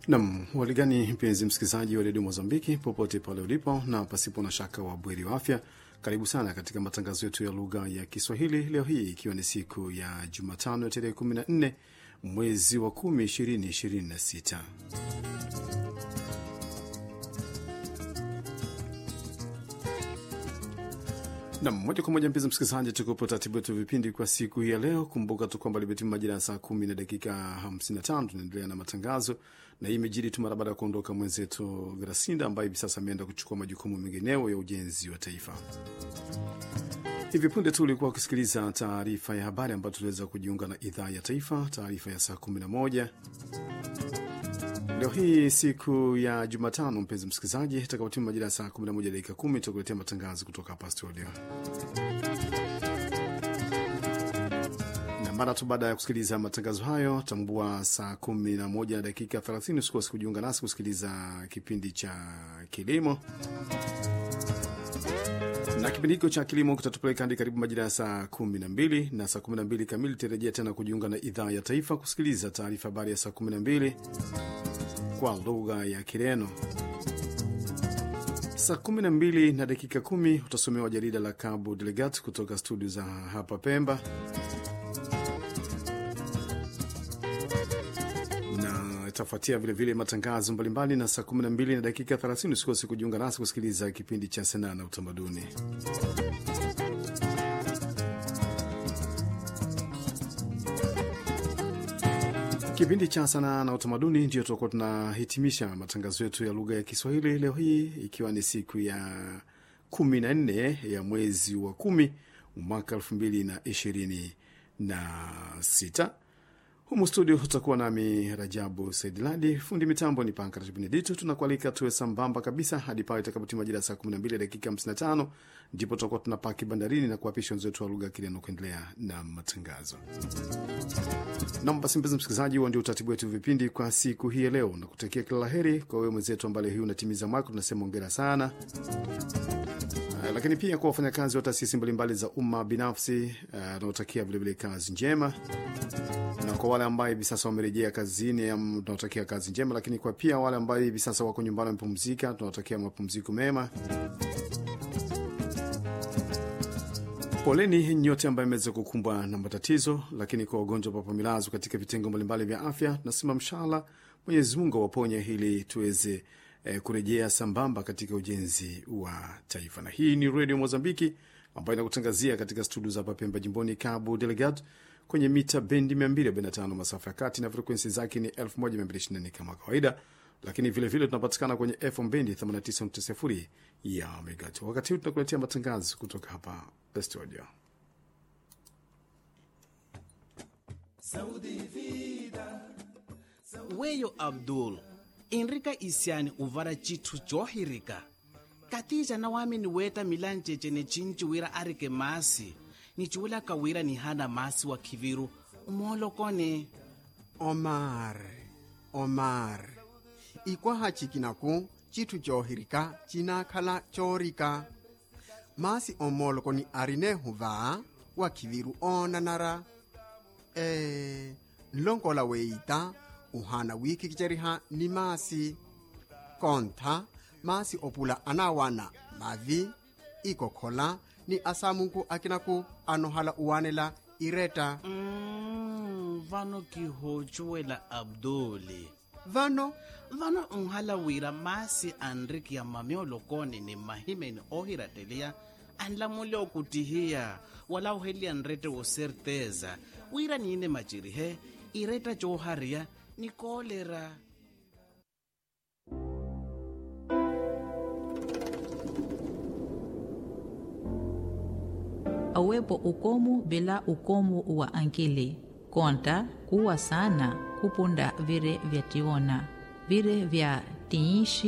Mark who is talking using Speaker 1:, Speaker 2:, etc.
Speaker 1: Nam waligani, mpenzi msikilizaji wa redio Mozambiki popote pale ulipo, na pasipo na shaka wa bweri wa afya, karibu sana katika matangazo yetu ya lugha ya Kiswahili leo hii ikiwa ni siku ya Jumatano ya tarehe 14 mwezi wa 10 2026. Nam moja kwa moja, mpenzi msikilizaji, tukupo taratibu yetu vipindi kwa siku hii ya leo. Kumbuka tu kwamba limetima majira ya saa kumi na dakika 55. Tunaendelea na matangazo na hii imejiri tu mara baada ya kuondoka mwenzetu Grasinda ambaye hivi sasa ameenda kuchukua majukumu mengineo ya ujenzi wa taifa. Hivi punde tu ulikuwa ukisikiliza taarifa ya habari ambayo tuliweza kujiunga na idhaa ya taifa, taarifa ya saa 11 Leo hii siku ya Jumatano, mpenzi msikilizaji, itakapotimu majira ya saa 11 dakika 10 tutakuletea matangazo kutoka hapa studio, na mara tu baada ya kusikiliza matangazo hayo, tambua saa 11 na dakika 30 usikose kujiunga nasi kusikiliza kipindi cha kilimo na kipindi hicho cha kilimo kitatupeleka hadi karibu majira ya saa kumi na mbili na saa kumi na mbili kamili tarejea tena kujiunga na idhaa ya taifa kusikiliza taarifa habari ya saa kumi na mbili kwa lugha ya Kireno. Saa kumi na mbili na dakika kumi utasomewa jarida la Cabo Delegat kutoka studio za hapa Pemba, na itafuatia vilevile matangazo mbalimbali, na saa kumi na mbili na dakika thelathini usikose kujiunga nasi kusikiliza kipindi cha sanaa na utamaduni. Kipindi cha sanaa na utamaduni ndio tutakuwa tunahitimisha matangazo yetu ya lugha ya Kiswahili leo hii, ikiwa ni siku ya kumi na nne ya mwezi wa kumi mwaka elfu mbili na ishirini na sita. Humu studio tutakuwa nami Rajabu Saidiladi, fundi mitambo ni Pankrat Benedito. Tunakualika tuwe sambamba kabisa hadi pale itakapotima majira ya saa 12 dakika 55, ndipo tutakuwa tunapaki bandarini na kuapisha wenzetu wa lugha ya Kireno kuendelea na matangazo. Nam basi, mpenzi msikilizaji, huo ndio utaratibu wetu vipindi kwa siku hii ya leo, na kutakia kila la heri kwa wewe mwenzetu ambaye hii unatimiza mwaka, tunasema ongera sana. Uh, lakini pia kwa wafanyakazi wa taasisi mbalimbali za umma binafsi anaotakia uh, vilevile kazi njema na kwa wale ambao hivi sasa wamerejea kazini, tunawatakia kazi njema, lakini kwa pia wale ambao hivi sasa wako nyumbani wamepumzika, tunawatakia mapumziko mema. Poleni nyote ambaye imeweza kukumbwa na matatizo, lakini kwa wagonjwa ambao wamelazwa katika vitengo mbalimbali vya afya, tunasema mshala Mwenyezi Mungu awaponye ili tuweze eh, kurejea sambamba katika ujenzi wa taifa. Na hii ni Radio Mozambiki ambayo inakutangazia katika studio za Papemba jimboni Cabo Delgado kwenye mita bendi 245 masafa ya kati na frekwensi zake ni 1224 kama kawaida, lakini vilevile tunapatikana kwenye FM bendi 89.0 ya megahertz. Wakati huu tunakuletea matangazo kutoka hapa studio.
Speaker 2: weyo abdul inrika isiani uvara cithu johirika katija na wami ni weta milanjeje ne cinciwira arike masi ni ciwula kawira ni hana masi wa kiviru umolokone
Speaker 3: Omar, Omar, ikwaha cikinaku citthu johirika cinakhala corika masi omoloko ni arine huva wa kiviru onanara e, nlonkola weita uhana wikikiceriha ni masi kontha masi opula anawana mavi ikokhola ni asamunku akinaku anohala uwanela ireta
Speaker 2: mm, vano kihocuwela abduli
Speaker 3: vano
Speaker 2: vano nhala wira masi anriki ya mamiolokone ni mahimeni ohirateliya anlamule okutihiya wala uheliya nrete wo certeza wira niine macirihe ireta cohariya ni kolera
Speaker 4: awepo ukomu bila ukomu wa ankili konta kuwa sana kupunda vire vya tiona vire vya tiishi